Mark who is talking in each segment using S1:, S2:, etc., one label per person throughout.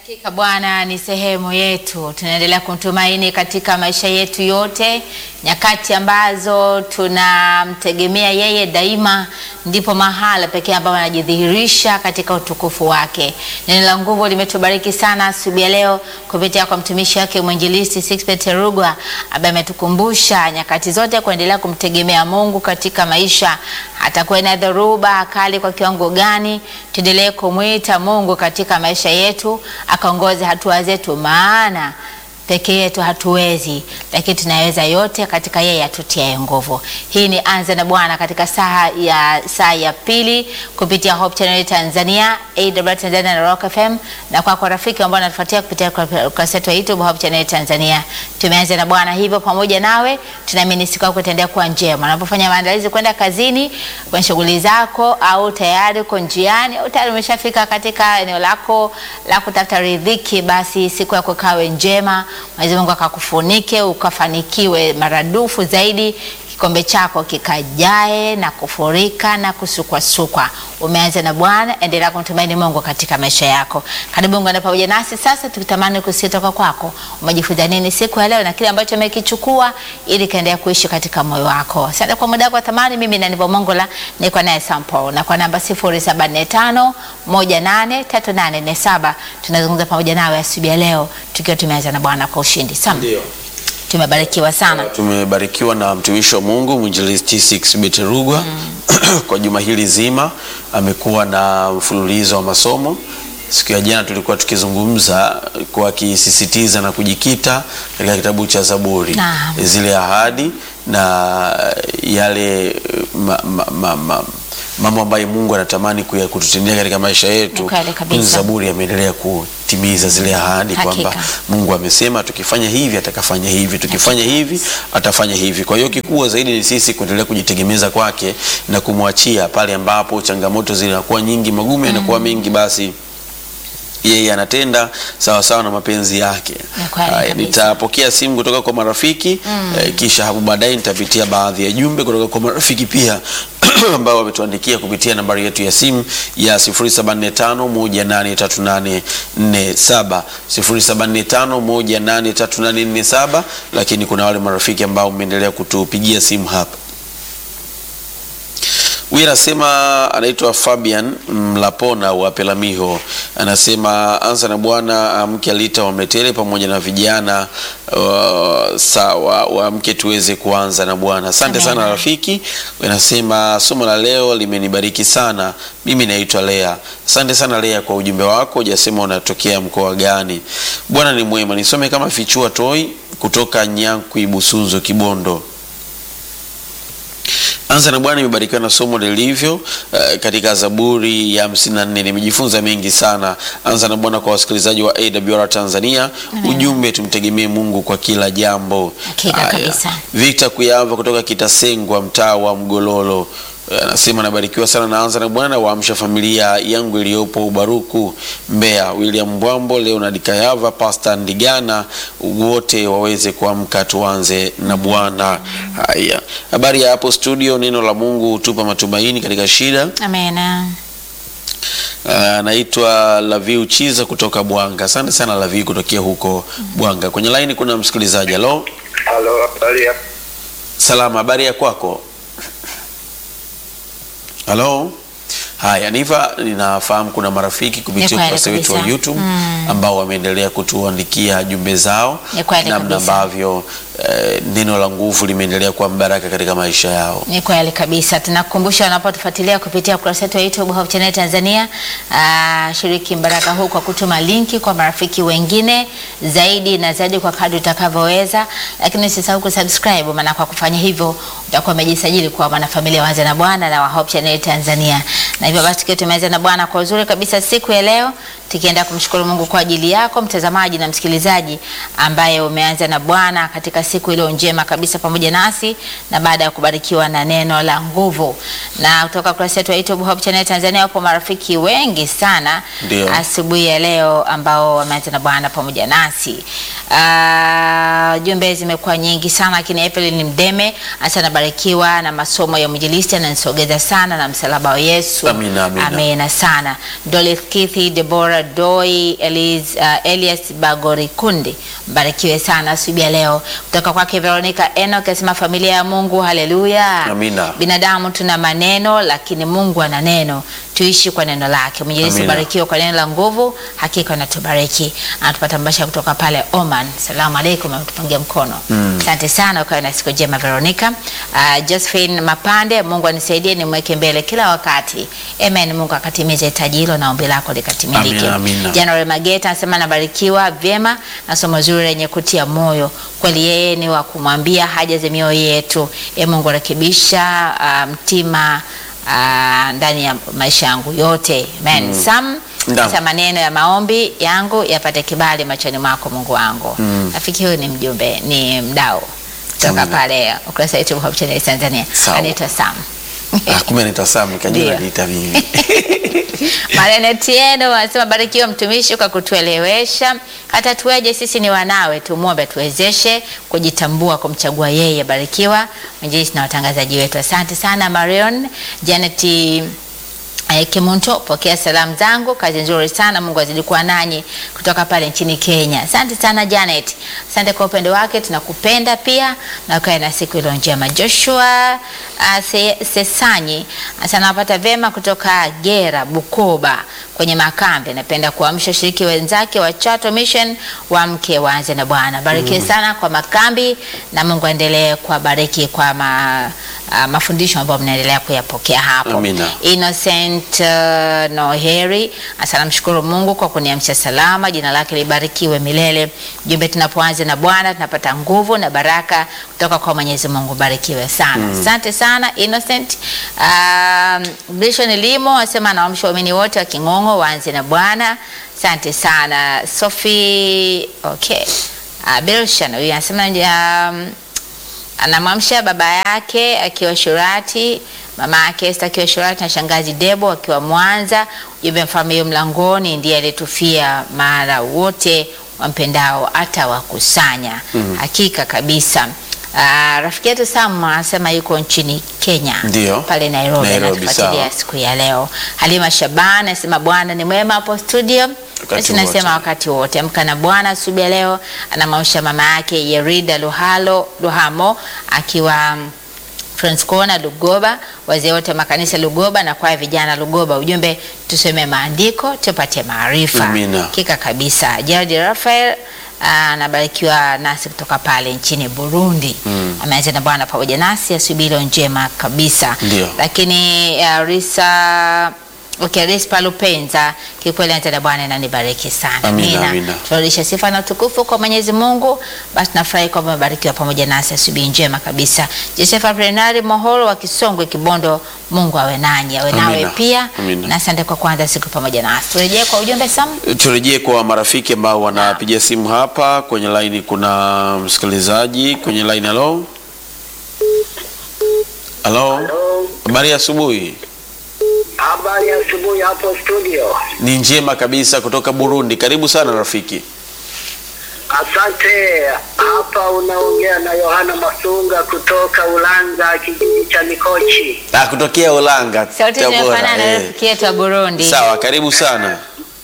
S1: Hakika Bwana ni sehemu yetu, tunaendelea kumtumaini katika maisha yetu yote. Nyakati ambazo tunamtegemea yeye daima, ndipo mahala pekee ambapo anajidhihirisha katika utukufu wake. Neno la nguvu limetubariki sana asubuhi ya leo kupitia kwa mtumishi wake mwinjilisti Sixbert Rugwa ambaye ametukumbusha nyakati zote kuendelea kumtegemea Mungu katika maisha, hata kuwe na dhoruba kali kwa kiwango gani, tuendelee kumwita Mungu katika maisha yetu akaongoze hatua zetu, maana peke yetu hatuwezi, lakini tunaweza yote katika yeye atutiaye nguvu. Hii ni Anza na Bwana katika saa ya, saa ya pili kupitia Hope Channel Tanzania, AWR Tanzania na Rock FM, na kwa kwa rafiki ambao wanatufuatia kupitia ukurasa wetu wa YouTube Hope Channel Tanzania. Tumeanza na Bwana hivyo pamoja nawe, tunaamini siku yako itaendelea kuwa njema. Unapofanya maandalizi kwenda kazini, kwenye shughuli zako, au tayari uko njiani, au tayari umeshafika katika eneo lako la kutafuta riziki, basi siku yako kawe njema. Mwenyezi Mungu akakufunike ukafanikiwe maradufu zaidi, kikombe chako kikajae na kufurika na kusukwasukwa. Umeanza na Bwana, endelea kumtumaini Mungu katika maisha yako. Karibu ungana pamoja nasi sasa, tukitamani kusikia toka kwako umejifunza nini siku ya leo na kile ambacho umekichukua ili kaendelea kuishi katika moyo wako. Asante kwa muda wako wa thamani. Mimi ni Nivo Mongola, niko naye Sampo na kwa namba 0745 183847 tunazungumza pamoja nawe asubuhi ya leo tukiwa tumeanza na Bwana kwa ushindi. Sam,
S2: Ndio.
S1: tumebarikiwa sana.
S2: Tumebarikiwa na mtumishi wa Mungu mwinjilisti Sixbert Rugwa kwa juma hili zima amekuwa na mfululizo wa masomo. Siku ya jana tulikuwa tukizungumza kwa akisisitiza na kujikita katika kitabu cha Zaburi,
S1: Naam.
S2: zile ahadi na yale ma, ma, ma, ma, mambo ambayo Mungu anatamani kuya- kututendea katika maisha yetu.
S1: Ni kweli kabisa.
S2: Zaburi ameendelea kutimiza zile ahadi kwamba
S1: Hakika.
S2: Mungu amesema tukifanya hivi atakafanya hivi, tukifanya hivi atafanya hivi. Kwa hiyo kikubwa zaidi ni sisi kuendelea kujitegemeza kwake na kumwachia pale ambapo changamoto zinakuwa nyingi, magumu yanakuwa mengi, basi yeye anatenda sawa sawa na mapenzi yake.
S1: Ni kweli
S2: Haya,
S1: kabisa.
S2: nitapokea simu kutoka kwa marafiki eh, kisha hapo baadaye nitapitia baadhi ya jumbe kutoka kwa marafiki pia ambao wametuandikia kupitia nambari yetu ya simu ya 0745183847 0745183847, lakini kuna wale marafiki ambao mmeendelea kutupigia simu hapa. Huyu anasema anaitwa Fabian Mlapona wa Pelamiho, anasema anza na Bwana amke alita wamletele pamoja na vijana uh, sawa waamke tuweze kuanza na Bwana. Asante
S1: Amen.
S2: sana rafiki. Anasema somo la leo limenibariki sana. Mimi naitwa Lea. Asante sana Lea kwa ujumbe wako, hujasema unatokea mkoa gani. Bwana ni mwema. Nisome kama Fichua Toi kutoka Nyankwi Busunzo Kibondo. Anza na Bwana imebarikiwa na somo lilivyo uh, katika Zaburi ya 54. Nimejifunza mengi sana. Anza na Bwana kwa wasikilizaji wa AWR Tanzania. Ujumbe tumtegemee Mungu kwa kila jambo.
S1: Hakika
S2: Haya.
S1: kabisa.
S2: Victor Kuyava kutoka Kitasengwa mtaa wa Mgololo Eh, anasema nabarikiwa sana naanza na Bwana waamsha familia yangu iliyopo Ubaruku Mbeya, William Mbwambo, Leonard Kayava, Pastor Ndigana, wote waweze kuamka tuanze na Bwana. Haya, habari ya hapo studio. Neno la Mungu hutupa matumaini katika shida.
S1: Amena.
S2: Ah, Anaitwa Laviu Chiza kutoka Bwanga. Asante sana Laviu kutokea huko Bwanga. Kwenye laini kuna msikilizaji. Halo,
S3: Halo, habari ya
S2: salama, habari ya kwako? Halo. Haya, Niva, ninafahamu kuna marafiki
S1: Ni
S2: kupitia
S1: kweli
S2: ukurasa wetu wa
S1: kabisa.
S2: YouTube ambao wameendelea kutuandikia jumbe zao
S1: Ni kweli
S2: namna
S1: kabisa.
S2: ambavyo eh, neno la nguvu limeendelea kuwa mbaraka katika maisha yao.
S1: Ni kweli kabisa. Tunakukumbusha unapotufuatilia kupitia ukurasa wetu wa YouTube Hope Channel Tanzania, uh, shiriki mbaraka huu kwa kutuma linki kwa marafiki wengine zaidi na zaidi kwa kadri utakavyoweza, lakini usisahau kusubscribe, maana kwa kufanya hivyo utakuwa umejisajili kuwa mwanafamilia wa Anza na Bwana na wa Hope Channel Tanzania. Na hivyo basi tukiwa tumeanza na Bwana kwa uzuri kabisa siku ya leo, tukienda kumshukuru Mungu kwa ajili yako mtazamaji na msikilizaji ambaye umeanza na Bwana katika kuanza siku iliyo njema kabisa pamoja nasi na baada ya kubarikiwa na neno la nguvu. Na kutoka kurasa yetu ya YouTube Hope Channel Tanzania wapo marafiki wengi sana
S2: Ndio.
S1: asubuhi ya leo ambao wameanza na Bwana pamoja nasi. Uh, jumbe zimekuwa nyingi sana, lakini Evelyn Mdeme hasa anabarikiwa na masomo ya mwinjilisti, ananisogeza sana na msalaba wa Yesu.
S2: Amina, amina.
S1: Amina sana. Dolith Kithi, Deborah Doi, Elias, uh, Elias Bagorikundi, mbarikiwe sana asubuhi ya leo. Kutoka kwake Veronica Enoch asema familia ya Mungu, haleluya.
S2: Amina.
S1: Binadamu tuna maneno, lakini Mungu ana neno, tuishi kwa neno lake. Mwinjilisti
S2: Amina.
S1: barikiwa kwa neno la nguvu, hakika anatubariki. Anatupata mbasha kutoka pale Oman. Salamu alaikum, ametupungia mkono. Asante sana, ukawe na siku njema Veronica. Uh, Josephine Mapande, Mungu anisaidie nimweke mbele kila wakati. Amen. Mungu akatimize hitaji hilo na ombi lako likatimilike.
S2: Amina, amina.
S1: January Mageta anasema anabarikiwa vyema na somo zuri lenye kutia moyo. Kweli yeye ni wa kumwambia haja za mioyo yetu. E Mungu rekebisha uh, mtima uh, ndani ya maisha yangu yote. Amen. Sam
S2: Naam.
S1: sasa maneno ya maombi yangu yapate kibali machoni mwako Mungu wangu. Rafiki huyu ni mjumbe, ni mdau kutoka
S2: Amina.
S1: pale ukurasa wetu wa Hope Channel Tanzania.
S2: Sawa.
S1: Anaitwa Sam.
S2: Ah, kumbe anaitwa Sam nikajua
S1: Ndio.
S2: anajiita mimi.
S1: Marene Tieno anasema barikiwa mtumishi kwa kutuelewesha hata tuweje sisi ni wanawe, tumwombe tuwezeshe kujitambua, kumchagua yeye. Barikiwa mwinjilisti na watangazaji wetu. Asante sana Marion Janet eh, Kimunto, pokea salamu zangu, kazi nzuri sana, Mungu azidi kuwa nanyi kutoka pale nchini Kenya. Asante sana Janet, asante kwa upendo wake, tunakupenda pia na ukae na siku iliyo njema. Joshua uh, Se, Sesanyi asante, napata vema kutoka Gera Bukoba kwenye makambi. Napenda kuamsha washiriki wenzake wa Chato Mission wamke waanze na Bwana. Barikiwe sana kwa makambi na Mungu aendelee kuwabariki kwa ma, uh, mafundisho ambayo mnaendelea kuyapokea hapo.
S2: Amina.
S1: Innocent uh, Noheri asana mshukuru Mungu kwa kuniamsha salama, jina lake libarikiwe milele. Jumbe tunapoanza na Bwana tunapata nguvu na baraka kutoka kwa Mwenyezi Mungu, barikiwe sana. Asante sana Innocent. Um, Grishon Limo asema anaamsha waamini wote wa King'ong'o waanze na Bwana. Asante sana Sophie. Okay. Uh, Bilshan huyu anasema um, anamwamsha baba yake akiwa Shurati, mama yake Esther akiwa Shurati na shangazi Debo akiwa Mwanza. Ujumbe mfalme mlangoni ndiye aliyetufia, mara wote wampendao atawakusanya. Hakika kabisa. Ah, rafiki yetu Sam anasema yuko nchini Kenya
S2: Ndio.
S1: pale Nairobi,
S2: Nairobi,
S1: anatufuatilia
S2: sawa.
S1: siku ya leo. Halima Shaban anasema Bwana ni mwema hapo studio. Basi nasema
S2: wote.
S1: wakati wote amka na Bwana asubuhi ya leo. Anamwamsha mama yake Yerida Luhalo Luhamo akiwa mm, Transcona Lugoba, wazee wote wa makanisa Lugoba na kwaya vijana Lugoba. Ujumbe tusome maandiko tupate maarifa.
S2: Amina.
S1: Hakika kabisa. Gerald Rafael ah, anabarikiwa nasi kutoka pale nchini Burundi. Ameanza na Bwana pamoja nasi asubuhi iliyo njema kabisa.
S2: Ndio.
S1: Lakini uh, Risa Okay, Rispa Lupenza, kikweli ante na Bwana inanibariki sana.
S2: Amina, amina.
S1: Tunarudisha sifa na utukufu kwa Mwenyezi Mungu. Basi tunafurahi kwamba umebarikiwa pamoja nasi asubuhi njema kabisa. Josefa Prenari Mohoro wa Kisongwe Kibondo, Mungu awe nanyi, awe nawe
S2: Amina,
S1: pia.
S2: amina.
S1: Na asante kwa kuanza siku pamoja nasi. Turejee kwa ujumbe Sam.
S2: Turejee kwa marafiki ambao wanapiga simu hapa kwenye laini. Kuna msikilizaji kwenye laini. Halo, halo,
S3: Halo,
S2: habari ya asubuhi.
S3: habari ya asubuhi hapo studio.
S2: Ni njema kabisa kutoka Burundi. Karibu sana rafiki.
S3: Asante. Hapa unaongea na Yohana Masunga kutoka Ulanga, kijiji cha Mikochi.
S2: Ah, kutokea Ulanga,
S1: Sauti
S2: Tabora,
S1: zinafanana na
S2: eh.
S1: rafiki yetu wa Burundi.
S2: Sawa, karibu sana.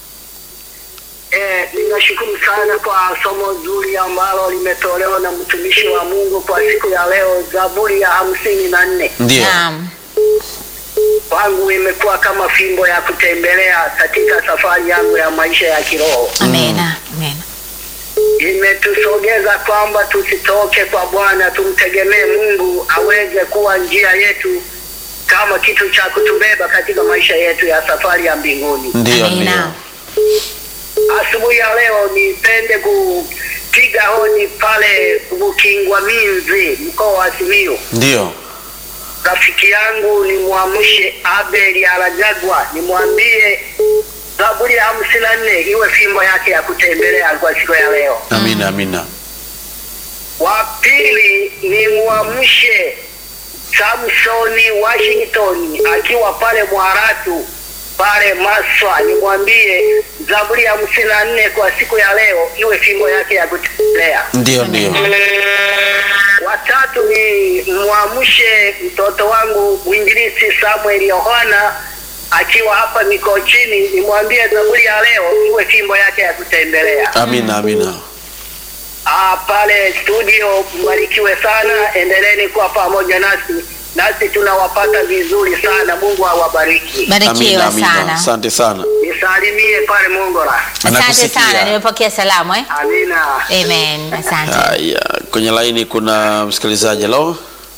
S3: Eh, ninashukuru sana kwa somo zuri ambalo limetolewa na mtumishi wa Mungu kwa siku ya leo, Zaburi ya hamsini na nne.
S2: Ndio,
S1: Naam.
S3: Kwangu imekuwa kama fimbo ya kutembelea katika safari yangu ya maisha ya kiroho.
S1: Amena. Amena.
S3: imetusogeza kwamba tusitoke kwa Bwana, tumtegemee Mungu aweze kuwa njia yetu kama kitu cha kutubeba katika maisha yetu ya safari ya mbinguni.
S2: ndio,
S1: Amina.
S2: ndio.
S3: Asubuhi ya leo nipende kupiga hodi pale Bukingwa Minzi, mkoa wa Simiyu.
S2: Ndio.
S3: Rafiki yangu nimwamshe Abeli Alajagwa, nimwambie Zaburi ya hamsini na nne iwe fimbo yake ya kutembelea kwa siku ya leo.
S2: Amina, amina.
S3: Wa pili ni mwamshe Samsoni Washington akiwa pale Mwaratu pale Maswa, nimwambie Zaburi ya hamsini na nne kwa siku ya leo iwe fimbo yake ya kutembelea.
S2: Ndio, ndio.
S3: Watatu ni mwamshe mtoto wangu mwinjilisti Samuel Yohana akiwa hapa Mikochini, nimwambie Zaburi ya leo iwe fimbo yake ya kutembelea.
S2: Amina, amina.
S3: Ah, pale studio mbarikiwe sana, endeleeni kuwa pamoja nasi, nasi tunawapata vizuri sana. Mungu awabariki.
S1: Barikiwa
S2: Amina, amina.
S1: sana.
S2: Asante sana.
S3: Nisalimie pale Mongola.
S1: Asante
S2: Anakusikia.
S1: sana, nimepokea salamu eh?
S3: Amina.
S1: Amen. Asante.
S2: Haya, kwenye laini kuna msikilizaji. Halo,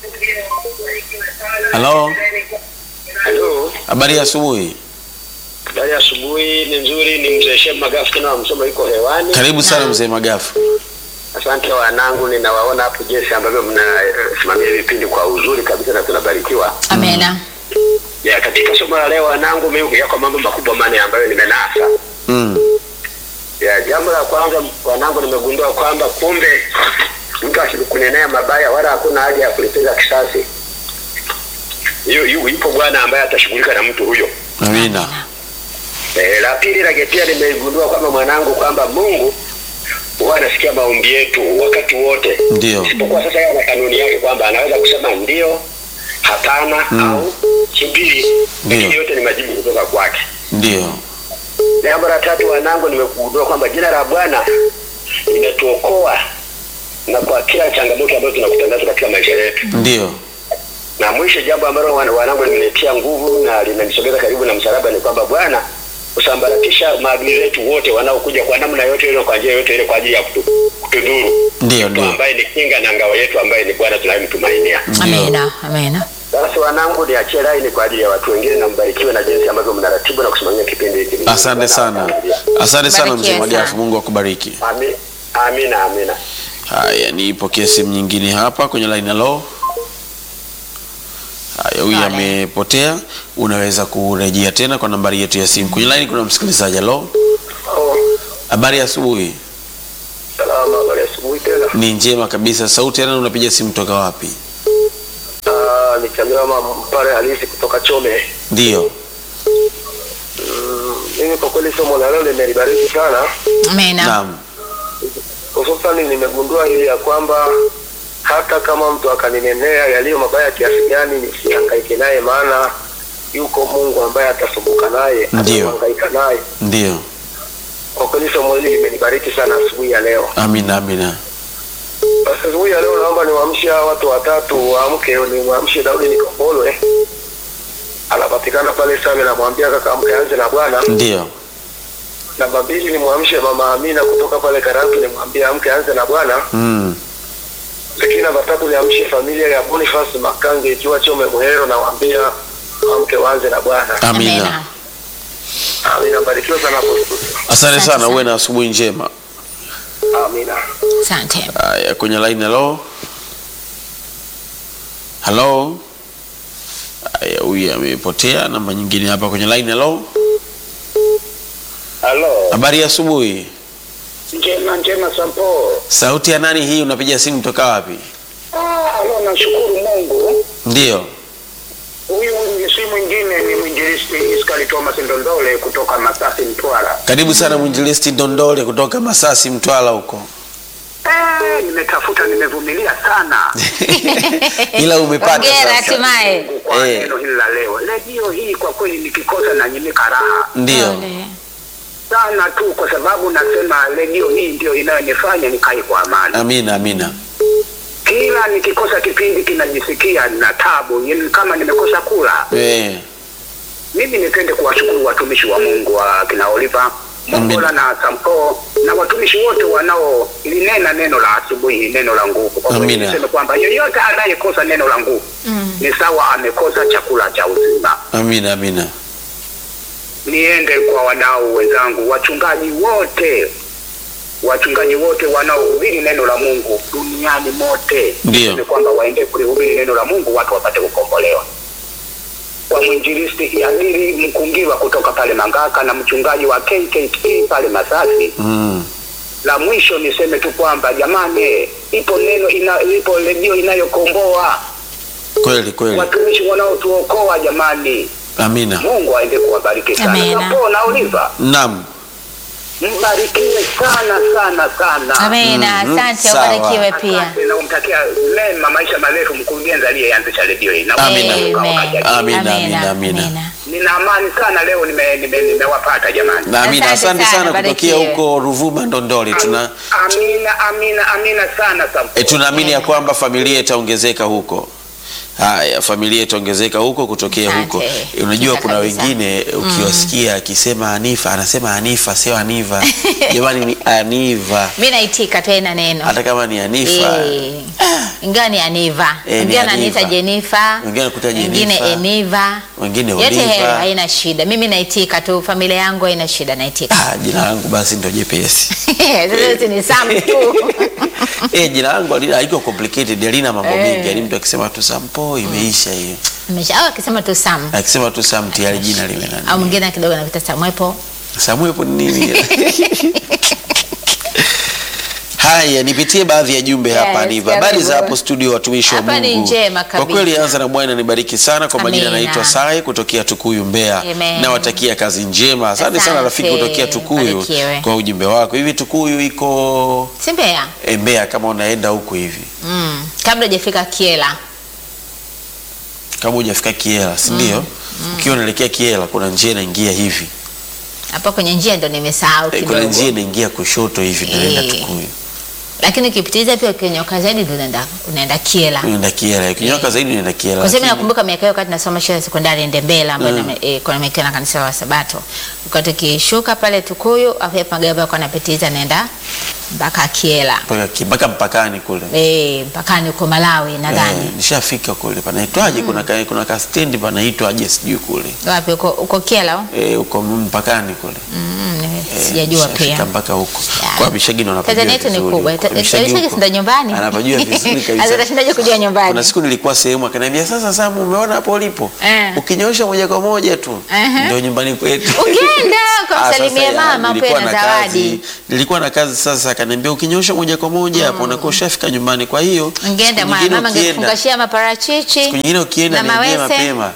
S2: halo,
S4: Halo,
S2: habari ya asubuhi.
S4: habari ya asubuhi. Ni nzuri, ni mzee Shem Magafu tena wa Msoma, yuko hewani.
S2: Karibu sana mzee Magafu.
S4: Asante wanangu, ninawaona hapo jinsi ambavyo mnasimamia vipindi kwa uzuri kabisa na tunabarikiwa.
S1: Amena.
S4: Ya, katika somo la leo wanangu, mimi yako mambo makubwa manne ambayo nimenasa.
S2: Mm.
S4: Ya, jambo la kwanza wanangu, nimegundua kwamba kumbe mtu asikunenea mabaya wala hakuna haja ya kulipiza kisasi. Yu, yu, yupo Bwana ambaye atashughulika na mtu huyo.
S2: Amina.
S4: E, la pili la pia nimegundua kwamba mwanangu kwamba Mungu huwa anasikia maombi yetu wakati wote,
S2: Ndio.
S4: isipokuwa sasa yeye ana kanuni yake kwamba anaweza kusema ndio, hapana au subiri, lakini
S2: Ndio.
S4: yote ni majibu kutoka kwake.
S2: Ndio.
S4: Jambo la tatu wanangu, nimegundua kwamba jina la Bwana limetuokoa na kwa kila changamoto ambayo tunakutana nazo katika maisha yetu.
S2: Ndio.
S4: Na mwisho, jambo ambalo wana- wanangu limenitia nguvu na linanisogeza karibu na msalaba ni kwamba Bwana kusambaratisha maadui zetu wote wanaokuja kwa namna yote ile, kwa njia yote ile, kwa ajili ya kutu- kutudhuru,
S2: Ndio,
S4: Mtu
S2: ndio.
S4: ambaye ni kinga na ngao yetu, ambaye ni Bwana tunayemtumainia.
S1: Amena. Amena.
S4: Basi wanangu, niachie laini kwa ajili ya watu wengine, na mbarikiwe na jinsi ambavyo mnaratibu na kusimamia kipindi hiki.
S2: Asante sana. Asante sana mzee
S1: Barikiwe
S2: Magafu.
S1: sana.
S2: Mungu akubariki.
S4: Ami- Amina, amina.
S2: Haya, nipokee simu nyingine hapa kwenye line. Halo. Haya, huyu
S1: Pole.
S2: amepotea. Unaweza kurejea tena kwa nambari yetu ya simu. Kwenye line kuna msikilizaji. Halo.
S4: Oh,
S2: Habari ya asubuhi.
S4: salama, habari ya asubuhi tena.
S2: Ni njema kabisa. Sauti yana unapiga simu toka wapi?
S4: Ah, ni Chagama Mpare halisi kutoka Chome.
S2: Ndio.
S4: Mm, Mimi kwa kweli somo la leo limenibariki sana,
S1: Amena.
S2: Naam.
S4: hususani nimegundua hili ya kwamba hata kama mtu akaninenea yaliyo mabaya kiasi gani, nisihangaike naye, maana yuko Mungu ambaye atasumbuka naye,
S2: Ndiyo.
S4: atahangaika naye.
S2: Ndio.
S4: Kwa kweli somo hili limenibariki sana asubuhi ya leo.
S2: Amina, amina.
S4: Basi asubuhi ya leo naomba niwaamshe hawa watu watatu waamke, nimwamshe Daudi Nikombolwe, anapatikana pale Same, namwambia kaka amke anze na Bwana.
S2: Ndio.
S4: Namba mbili nimwamshe mama Amina kutoka pale Karatu, nimwambie amke anze na Bwana.
S2: Mm.
S4: Lakini namba tatu niamshe familia ya Boniface Makange ikiwa Chome Muhero, nawaambia amke waanze na Bwana.
S2: Amina.
S4: Amina, barikiwa sana hapo studio.
S2: Asante
S1: Asante
S2: sana,
S1: sana.
S2: uwe na asubuhi njema.
S4: Amina.
S1: Asante.
S2: Haya, kwenye line. Halo. Halo. Haya, huyu amepotea. Namba nyingine hapa kwenye line. Halo.
S4: Halo.
S2: Habari ya asubuhi.
S4: Njema njema Sampo.
S2: Sauti ya nani hii? Unapiga simu toka wapi?
S4: Ah, halo, nashukuru Mungu.
S2: Ndio.
S4: Huyu ni si mwingine ni mwinjilisti Iskali Thomas Ndondole kutoka Masasi Mtwara.
S2: Karibu sana mwinjilisti Ndondole kutoka Masasi, Mtwara huko.
S4: Eh, nimetafuta nimevumilia sana
S2: Ila umepata
S1: Hongera
S2: sasa.
S1: hatimaye.
S4: kwa
S2: Eh.
S4: neno hili la leo. Redio hii kwa kweli nikikosa na nyimika raha
S2: Ndio.
S1: Pole.
S4: sana tu, kwa sababu nasema redio hii ndio inayonifanya nikae kwa amani.
S2: Amina, amina.
S4: Kila nikikosa kipindi kinajisikia na tabu, yani kama nimekosa kula.
S2: Eh.
S4: Mimi nipende kuwashukuru watumishi wa Mungu wa kina Oliver Mongola na Sampo na watumishi wote wanaolinena neno la asubuhi, neno la nguvu. Kwa kweli
S2: Amina.
S4: niseme kwamba yeyote anayekosa neno la nguvu
S1: Mm.
S4: ni sawa amekosa chakula cha uzima.
S2: Amina, amina.
S4: Niende kwa wadau wenzangu, wachungaji wote, wachungaji wote wanaohubiri neno la Mungu duniani mote,
S2: Ndio.
S4: niseme kwamba waende kulihubiri neno la Mungu, watu wapate kukombolewa. Kwa mwinjilisti Yadiri Mkungiwa kutoka pale Mangaka na mchungaji wa KKT pale Masasi,
S2: Mm.
S3: la mwisho niseme tu kwamba jamani, ipo neno ina, ipo redio inayokomboa
S2: Kweli kweli,
S3: watumishi wanaotuokoa jamani.
S2: amina.
S3: Mungu aende kuwabariki sana.
S1: Amina.
S3: Napona Oliva,
S2: Naam,
S3: mbarikiwe sana sana sana.
S1: Amina,
S2: Mhm,
S1: asante,
S2: sawa.
S1: ubarikiwe pia.
S3: Asante na kumtakia mema maisha marefu mkurugenzi aliyeanzisha redio hii. Na
S2: Amina.
S3: Mungu
S1: Amen.
S3: akawajalie.
S2: Amina, amina, amina.
S3: Nina amani sana leo nime- nime- nimewapata jamani.
S2: na amina.
S1: Asante
S2: Asante
S1: sana,
S2: sana kutokea
S1: barikiwe.
S2: huko Ruvuma Ndondole. Tuna
S3: Amina, amina, amina sana sana.
S2: e, tunaamini ya kwamba familia itaongezeka huko. Haya, familia itaongezeka huko kutokea
S1: Asante.
S2: huko. E, unajua
S1: Hakika
S2: kuna
S1: kabisa.
S2: wengine ukiwasikia akisema Hanifa anasema Hanifa, sio Haniva. Jamani, ni Haniva,
S1: Mi naitika tena neno
S2: hata kama ni Hanifa.
S1: Eh, ingawa ni Aniva,
S2: Eh, ni
S1: wengine ananiita
S2: Aniva.
S1: Jenifa,
S2: Wengine wanakuita
S1: wengine
S2: Jenifa.
S1: Eniva,
S2: Wengine
S1: yote
S2: Oliva.
S1: hayo haina shida. Mimi naitika tu, familia yangu haina shida, naitika.
S2: Ah, jina langu basi ndio jepesi.
S1: Sasa si ni Sam tu.
S2: Eh, jina langu halina- haiko complicated, halina mambo
S1: Eh.
S2: mengi. Yaani mtu akisema tu Sampo imeisha hiyo.
S1: Nimesha- au akisema tu Sam
S2: Akisema tu Sam tayari jina lile
S1: au
S2: nani.
S1: mwingine kidogo anakuita Samwepo.
S2: Samuel hapo ni nini? Haya, nipitie baadhi ya jumbe
S1: Yes,
S2: hapa Aniva. Habari za
S1: karibu.
S2: hapo studio, watumishi wa
S1: Hapa ni
S2: Mungu.
S1: njema
S2: Kwa
S1: kabisa.
S2: kweli anza na Bwana nibariki sana. Kwa majina
S1: Amina.
S2: naitwa Sai kutokea Tukuyu Mbeya.
S1: Amen.
S2: Nawatakia kazi njema. Asante sana
S1: Asante.
S2: rafiki kutokea Tukuyu
S1: Barikiwe.
S2: kwa ujumbe wako. Hivi Tukuyu iko
S1: Si Mbeya?
S2: eh, Mbeya kama unaenda huku hivi.
S1: Mm. Kabla hujafika Kiela.
S2: Kama hujafika Kiela, si ndio? Ukiwa unaelekea Kiela kuna njia inaingia hivi.
S1: Hapo kwenye njia ndo nimesahau
S2: Eh, Kuna njia
S1: kidogo.
S2: inaingia kushoto hivi inaenda
S1: Eh.
S2: Tukuyu.
S1: Lakini ukipitiliza pia ukinyoka zaidi ndo unaenda unaenda Kiela.
S2: Unaenda Kiela. Ukinyoka zaidi unaenda Kiela.
S1: Kwa sababu
S2: lakini-
S1: nakumbuka miaka hiyo wakati nasoma shule ya sekondari Ndembela ambayo mm. e, kuna mikia na kanisa la Sabato. Wakati ukishuka pale Tukuyu, afu ya magari yako yanapitiliza naenda mpaka Kiela.
S2: mpaka ki- mpaka mpakani kule.
S1: Eh, mpakani huko Malawi nadhani.
S2: Eh, nishafika kule panaitwaje? Kuna ka, kuna ka stendi panaitwaje sijui kule
S1: Wapi huko huko Kiela? au?
S2: eh, uko mpakani kule
S1: Mm, nime-
S2: Eh,
S1: sijajua
S2: nishafika
S1: pia.
S2: mpaka huko
S1: Ya.
S2: kwa Bishagi ndo anapajua
S1: Tanzania yetu ni
S2: vizuri
S1: kubwa.
S2: huko.
S1: Ta-
S2: Bishagi
S1: Bishagi
S2: huko.
S1: si ndo nyumbani?
S2: Anapajua vizuri
S1: Sasa
S2: kabisa.
S1: utashindaje kujua nyumbani?
S2: Kuna siku nilikuwa sehemu akaniambia, sasa Samu, umeona hapo ulipo
S1: Eh.
S2: ukinyoosha moja kwa moja tu
S1: Ehe.
S2: ndio nyumbani kwetu.
S1: Ungeenda
S2: Ah,
S1: ukamsalimie
S2: sasa ya,
S1: mama
S2: nilikuwa
S1: pia na
S2: na
S1: zawadi.
S2: kazi, nilikuwa na kazi sasa, akaniambia ukinyoosha moja kwa moja hapo unakuwa ushafika nyumbani. Kwa hiyo
S1: Ungeenda
S2: siku
S1: mama
S2: nyingine
S1: mama
S2: ukienda-
S1: angekufungashia maparachichi.
S2: siku nyingine ukienda
S1: na
S2: niambie
S1: mawese.
S2: mapema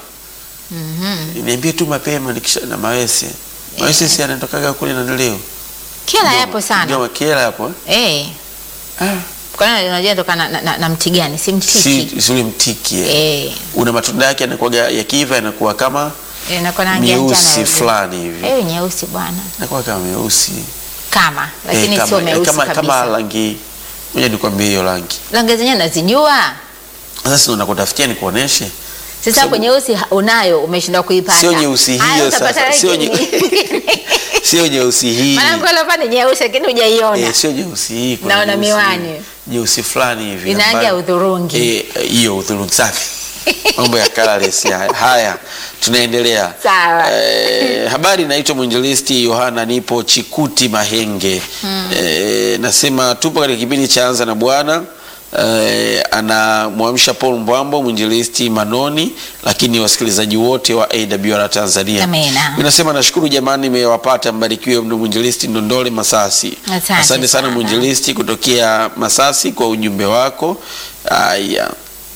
S2: niambie tu mapema nikisha na mawese mawese si anatokaga kule na leo
S1: Kiela yapo sana.
S2: ndio kiela hapo eh?
S1: Eh.
S2: ah.
S1: Kwa nini unajua tokana na, na, na mti gani? Si mtiki.
S2: si si ule mtiki eh.
S1: Eh.
S2: una matunda yake yanakuwa yakiiva yanakuwa kama
S1: Eh, inakuwa na rangi ya njano
S2: meusi
S1: hivi.
S2: fulani hivi
S1: Eh, nyeusi bwana.
S2: yanakuwa kama meusi
S1: Kama, lakini
S2: Eh,
S1: sio
S2: kama,
S1: meusi
S2: kama,
S1: kabisa.
S2: kama rangi moja nikwambie hiyo rangi
S1: Rangi zenyewe nazijua.
S2: sasa si nakutafutia nikuoneshe
S1: Sasa hapo nyeusi ha- unayo umeshindwa kuipata.
S2: sio nyeusi
S1: Haya,
S2: hiyo
S1: utapata
S2: sasa sio
S1: rangi
S2: nye-
S1: nyingine.
S2: sio nyeusi hii
S1: Maana kwa hapa ni nyeusi lakini hujaiona.
S2: Eh, sio nyeusi hii kuna
S1: Naona
S2: nyeusi-
S1: miwani.
S2: nyeusi fulani hivi
S1: Ina rangi
S2: ambayo-
S1: ya udhurungi.
S2: Eh, hiyo udhurungi safi mambo ya colorless haya. haya tunaendelea
S1: Sawa.
S2: Eh, habari naitwa mwinjilisti yohana nipo chikuti mahenge eh, nasema tupo katika kipindi cha anza na bwana Eh, anamwamsha Paul Mbwambo mwinjilisti Manoni, lakini wasikilizaji wote wa AWR Tanzania.
S1: Amina.
S2: Mimi nasema nashukuru jamani, nimewapata. Mbarikiwe mno mwinjilisti Ndondole Masasi.
S1: Asante
S2: Asante sana
S1: sana.
S2: mwinjilisti kutokea Masasi kwa ujumbe wako. Haya,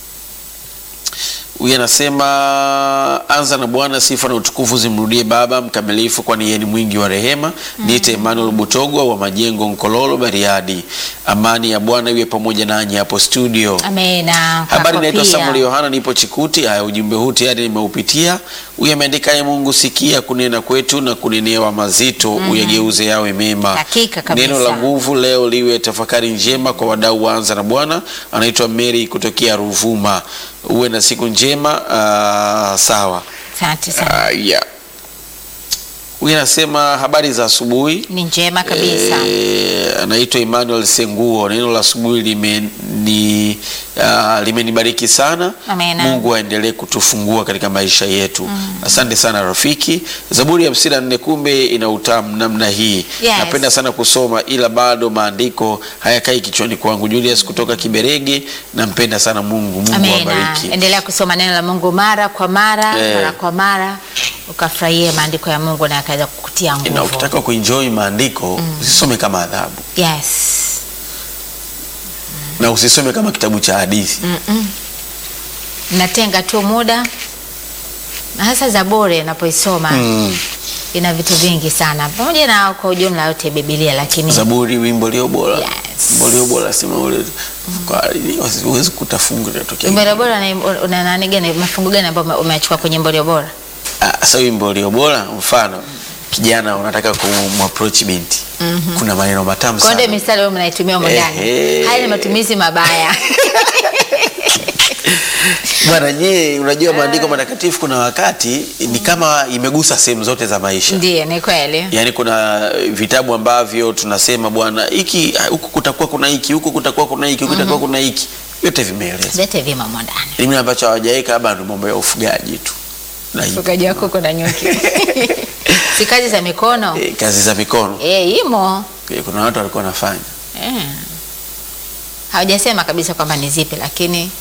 S2: huyu anasema anza na Bwana, sifa na utukufu zimrudie Baba mkamilifu, kwani yeye ni mwingi wa rehema. Niite Emmanuel Butogwa wa Majengo, Nkololo, Bariadi. Amani ya Bwana iwe pamoja nanyi hapo studio.
S1: Amena.
S2: Habari,
S1: kwako
S2: naitwa
S1: pia.
S2: Samuel Yohana, nipo Chikuti. Haya, ujumbe huu tayari nimeupitia. Huyu ameandika ye Mungu, sikia kunena kwetu na kunenewa mazito, uyageuze yawe mema.
S1: Hakika kabisa.
S2: Neno la nguvu leo liwe tafakari njema kwa wadau waanza na Bwana. Anaitwa Mary kutokea Ruvuma. Uwe na siku njema. ah, sawa.
S1: Asante sana.
S2: Ah, yeah. Huyu anasema habari za asubuhi.
S1: Ni njema kabisa.
S2: Eh, anaitwa Emmanuel Senguo. Neno la asubuhi limeni uh, limenibariki sana.
S1: Amena.
S2: Mungu aendelee kutufungua katika maisha yetu. Asante sana rafiki. Zaburi ya hamsini na nne kumbe ina utamu namna hii.
S1: Yes.
S2: Napenda sana kusoma ila bado maandiko hayakai kichwani kwangu. Julius kutoka Kiberege, nampenda sana Mungu. Mungu
S1: Amena.
S2: awabariki.
S1: Endelea kusoma neno la Mungu mara kwa mara,
S2: Eh.
S1: mara kwa mara. ukafurahie maandiko ya Mungu na yakaweza kukutia
S2: na
S1: nguvu.
S2: ukitaka kuenjoy maandiko usisome kama adhabu
S1: Yes.
S2: na usisome kama kitabu cha hadithi
S1: Natenga tu muda na hasa Zaburi napoisoma
S2: mm.
S1: ina vitu vingi sana, pamoja na kwa ujumla yote Biblia, lakini
S2: Zaburi, wimbo lio bora
S1: Yes.
S2: wimbo lio bora sema ule kwa huwezi kutafunga inatokea
S1: wimbo bora na- una nani gani, mafungu gani ambayo ume- umeachukua kwenye wimbo bora?
S2: Ah, sasa wimbo lio bora mfano kijana unataka kumapproach binti kuna maneno matamu
S1: Kwa ndio
S2: sana
S1: mistari wewe mnaitumia humo ndani.
S2: Ehe.
S1: Haya ni matumizi mabaya.
S2: bwana je unajua maandiko matakatifu kuna wakati ni kama imegusa sehemu zote za maisha
S1: Ndiyo, ni kweli.
S2: yaani kuna vitabu ambavyo tunasema bwana hiki ah, huku kutakuwa kuna hiki huku kutakuwa kuna hiki huku kutakuwa kuna hiki vyote vimeelezwa
S1: Vyote vimo humo ndani.
S2: mimi ambacho hawajaweka labda ndo mambo ya ufugaji tu na hivyo.
S1: Ufugaji wa kuku na nyuki. si kazi za mikono.
S2: Eh, kazi za mikono
S1: Eh, imo.
S2: Eh, kuna watu walikuwa wanafanya
S1: Eh. Hawajasema kabisa kwamba ni zipi, lakini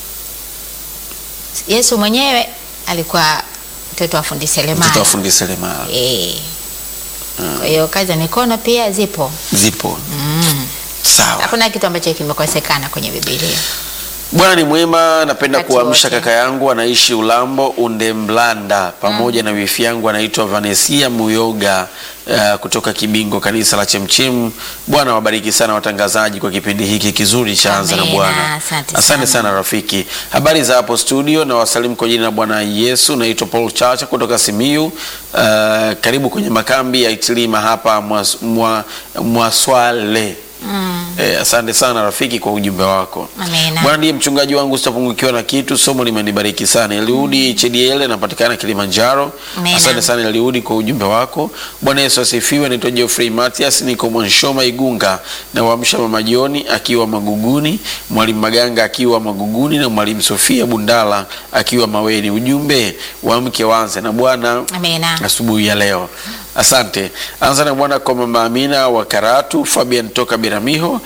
S1: Yesu mwenyewe alikuwa mtoto wa fundi seremala.
S2: mtoto wa fundi seremala
S1: Eh. Kwa hiyo kazi za mikono pia zipo.
S2: zipo
S1: Mm.
S2: sawa
S1: Hakuna kitu ambacho kimekosekana kwenye Biblia.
S2: Bwana ni mwema. Napenda
S1: Wakati
S2: kuamsha
S1: wote.
S2: kaka yangu anaishi Ulambo Undemblanda, pamoja na wifi yangu anaitwa Vanesia Muyoga uh, kutoka Kibingo, kanisa la Chemchem. Bwana wabariki sana watangazaji kwa kipindi hiki kizuri cha Anza na
S1: Amina,
S2: Bwana.
S1: asante
S2: Asante
S1: sana.
S2: sana rafiki. Habari za hapo studio, na wasalimu kwa jina la Bwana Yesu. Naitwa Paul Chacha kutoka Simiyu. Uh, karibu kwenye makambi ya Itilima hapa Mwas- Mwa- Mwaswale.
S1: Mm.
S2: Eh, asante sana rafiki kwa ujumbe wako.
S1: Amina.
S2: Bwana ndiye mchungaji wangu, sitapungukiwa na kitu. Somo limenibariki sana. Eliudi Chediele napatikana Kilimanjaro.
S1: Amina.
S2: Asante sana Eliudi kwa ujumbe wako. Bwana Yesu asifiwe. Naitwa Geoffrey Matias, niko Mwanshoma Igunga, na waamsha mama Joni akiwa Maguguni, mwalimu Maganga akiwa Maguguni, na mwalimu Sofia Bundala akiwa Maweni. Ujumbe waamke waanze na Bwana
S1: Amina.
S2: asubuhi ya leo. Asante. Anza na bwana kwa mama Amina wa Karatu, Fabian toka Biramiho,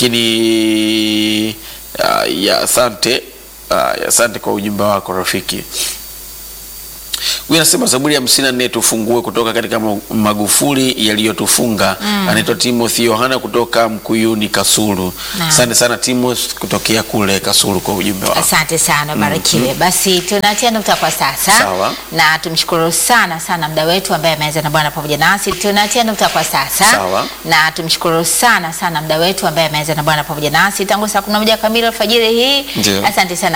S2: lakini uh, ya asante uh, ya asante kwa ujumbe wako rafiki. Huyu anasema Zaburi ya hamsini na nne tufungue kutoka katika ma- magufuli yaliyotufunga. Anaitwa Timothy Yohana kutoka Mkuyuni Kasulu.
S1: Naam.
S2: Asante sana Timothy kutokea kule Kasulu kwa ujumbe wako.
S1: Asante sana, barikiwe. Basi tunatia nukta kwa sasa
S2: Sawa.
S1: na tumshukuru sana sana mda wetu ambaye ameanza na Bwana pamoja nasi. Tunatia nukta kwa sasa
S2: Sawa.
S1: na tumshukuru sana sana mda wetu ambaye ameanza na Bwana pamoja nasi tangu saa kumi na moja kamili alfajiri hii.
S2: Ndio.
S1: Asante sana